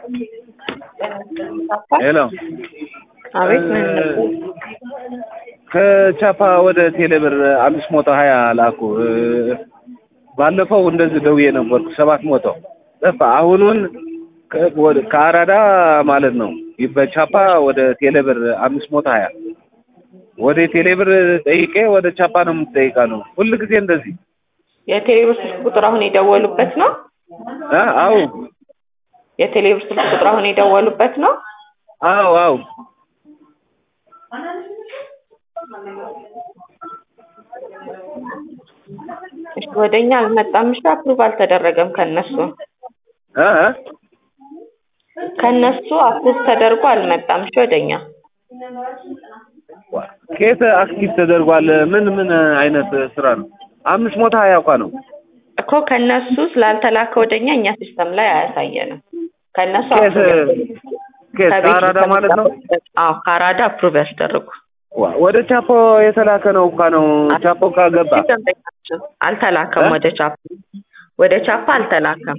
ሄሎ አቤት ምን ከቻፓ ወደ ቴሌብር አምስት መቶ ሀያ ላኩ። ባለፈው እንደዚህ ደውዬ ነበርኩ ሰባት መቶ ጠፋ። አሁኑን ከ- ወደ- ከአራዳ ማለት ነው በቻፓ ወደ ቴሌብር አምስት መቶ ሀያ ወደ ቴሌብር ጠይቄ ወደ ቻፓ ነው የምትጠይቃ ነው ሁል ጊዜ እንደዚህ የቴሌብር ስልክ ቁጥር አሁን የደወሉበት ነው? አ አው የቴሌብር ስልክ ቁጥር አሁን የደወሉበት ነው? አው አው እሺ ወደኛ አልመጣም። እሺ አፕሩቭ አልተደረገም ከነሱ አ አ? ከነሱ አፕሩቭ ተደርጎ አልመጣም። እሺ ወደኛ ከየት አክቲቭ ተደርጓል? ምን ምን አይነት ስራ ነው? አምስት መቶ ሀያ እንኳ ነው እኮ ከነሱ ስላልተላከ ወደኛ እኛ ሲስተም ላይ አያሳየንም። ከነሱ ከየት approve ከየት ከቤት ከአራዳ ማለት ነው? አዎ ከአራዳ አፕሩቭ ያስደርጉ። ዋ- ወደ ቻፖ የተላከ ነው እንኳ ነው ቻፖ ካገባ ደንበኛችን አልተላከም። እ? ወደ ቻፓ ወደ ቻፓ አልተላከም።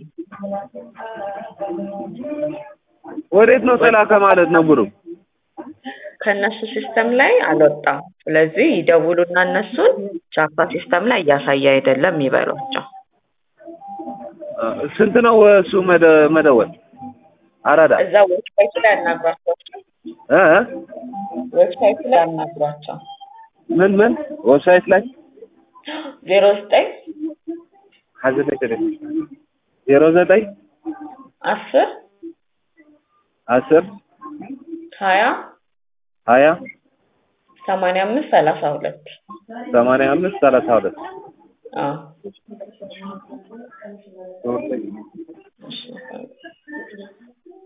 ወዴት ነው ተላከ ማለት ነው ብሩ? ከእነሱ ሲስተም ላይ አልወጣም። ስለዚህ ይደውሉና እነሱን ቻፓ ሲስተም ላይ እያሳየ አይደለም ይበሏቸው። አ፣ ስንት ነው እሱ መደ- መደወል? አራዳ እዛ ዌብሳይቱ ላይ ያናግሯቸው። እ እ? ዌብሳይቱ ላይ ያናግሯቸው። ምን ምን ዌብሳይት ላይ ዜሮ ዘጠኝ ሀዘን ዜሮ ዘጠኝ አስር አስር ሀያ ሀያ ሰማንያ አምስት ሰላሳ ሁለት ሰማንያ አምስት ሰላሳ ሁለት አዎ ሶስት እሺ